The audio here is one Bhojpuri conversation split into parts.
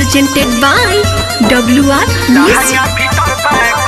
presented by WR Music.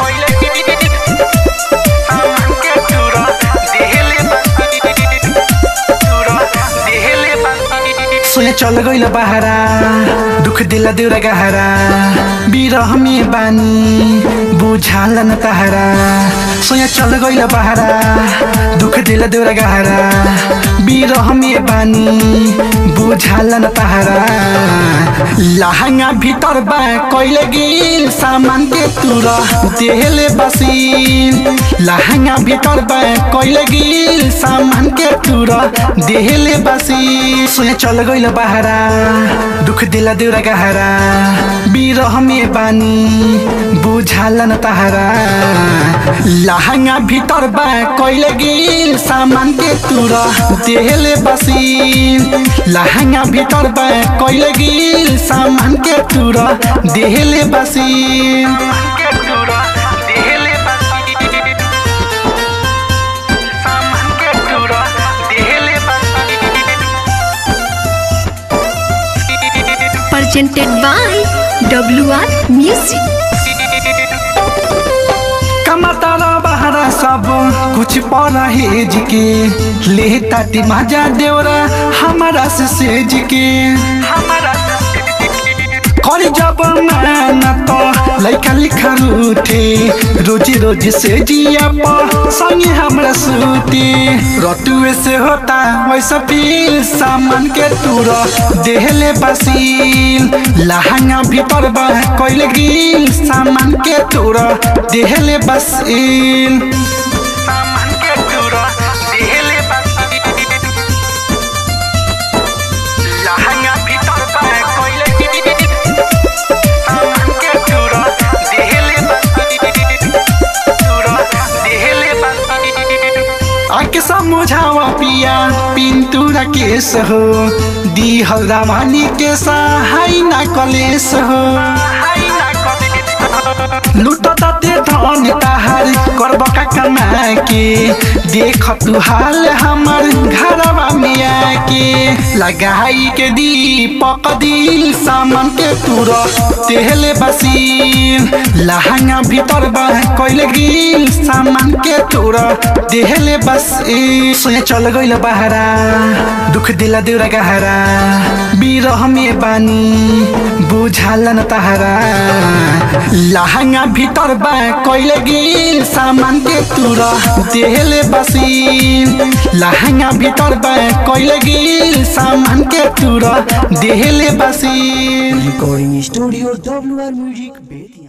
सोया चल गइल बहारा दुख दिला देउरा गहरा बिरह में बानी बुझाल न तहरा सोया चल गइल बहारा दुख दिला देउरा गहरा बिरह में बानी बुझाल न तहरा लहंगा भीतर बा कइले गिल सामान के तुरा देहले बसील लहंगा भीतर बा कइले गिल सामान के तुरा देहले बसील सोया चल गइल बहारा दुख दिला देउरा गहरा बिरह में बानी बुझाल न तहरा लहंगा भीतर बा कइले गिल सामान के तुरा देहले बसील लहंगा भीतर बा कइले गिल सामान के तुरा देहले बसील Presented by WR Music. कमतारा बहरा सब कुछ परहेज के ले ताटी मजा देवरा हमारा से सेज के कर जब मैं तो लइका लिखा रूठे रोजी रोजी से जिया पर संगे हमरा सूते रतुए से होता वैसा फील सामान के तुरा देहले बसील लहंगा भीतर बा कइले गिल सामान के तुरा देहले बसील आके समझावा पिया पिंतुरा केस हो दी हल्दामानी के सहाय ना कलेस हो लुटताते धन ताहार करब का कमा के देख तू हाल हमर घरवा में आके लगाई के दीपक दिल सामान के तुर तेहले बसील लहंगा भीतर बा कइले गिल सामान के तुर देहले बसील सोया चल गइल बहारा दुख दिला देउरा गहरा बिरह में बानी बुझाल न तहरा लहंगा भीतर बा कइले गिल सामान के तुरा देहले बसील लहंगा भीतर बा कइले गिल सामान के तुरा देहले बसील Recording Studio WR Music Bedia.